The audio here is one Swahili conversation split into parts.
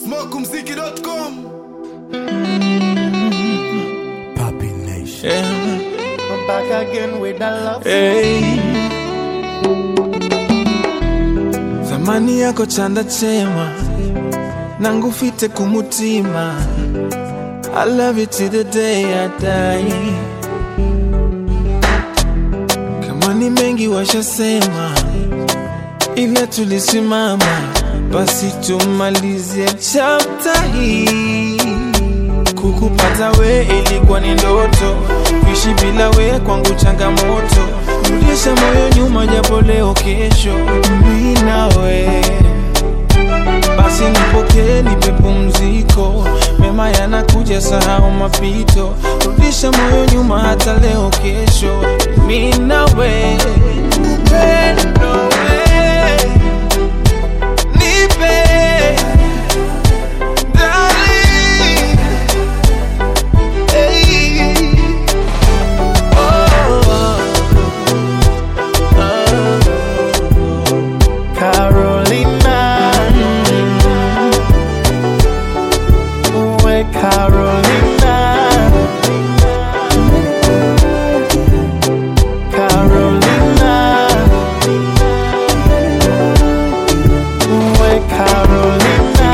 smokumziki.com Papi Nation. Yeah. I'm back again with the love. Hey. Zamani yako chanda chema nangufite kumutima I love you till the day I die kama ni mengi washasema ila tulisimama basi tumalizie chapta hii Kukupata we ilikuwa ni ndoto, kuishi bila we kwangu changamoto. Rudisha moyo nyuma, japo leo kesho mi nawe. Basi nipokee, nipe pumziko, mema yanakuja, sahau mapito. Rudisha moyo nyuma, hata leo kesho mi nawe. Upendo we, nipe darling. Hey. Carolina. Uwe Carolina. Carolina. Uwe Carolina.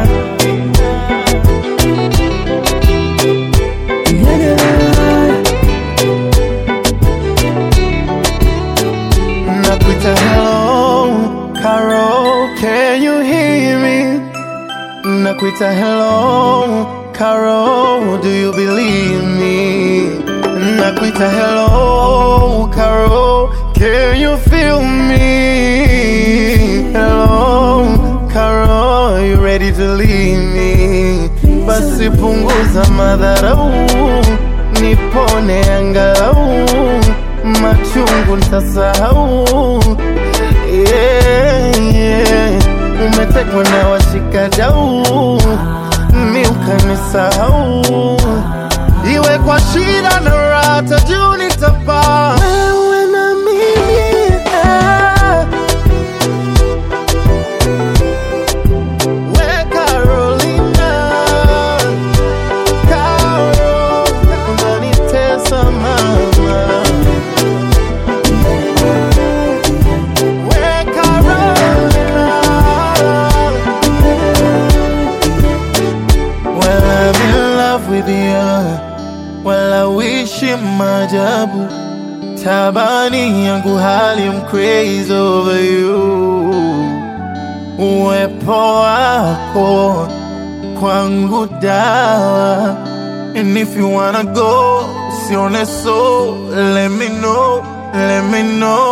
Nakuita hello, Carol, can you hear me? Nakuita hello, Carol, do you believe me? Nakuita hello, Carol, can you feel me? Hello, Carol, you ready to leave me? Basi punguza madharau, nipone angalau, machungu nitasahau. Yeah, yeah. Umetekwa na washikadau, mi ukanisahau, iwe kwa shida na raha, juu nitapaa wewe na mimi ah. We Carolina, Carol, unanitesa mama. We Carolina, well I'm in love with you, well I wish you maajabu. Tabani yangu hali I'm crazy over you uwepo wako kwangu dawa and if you wanna go sione so let me know let me know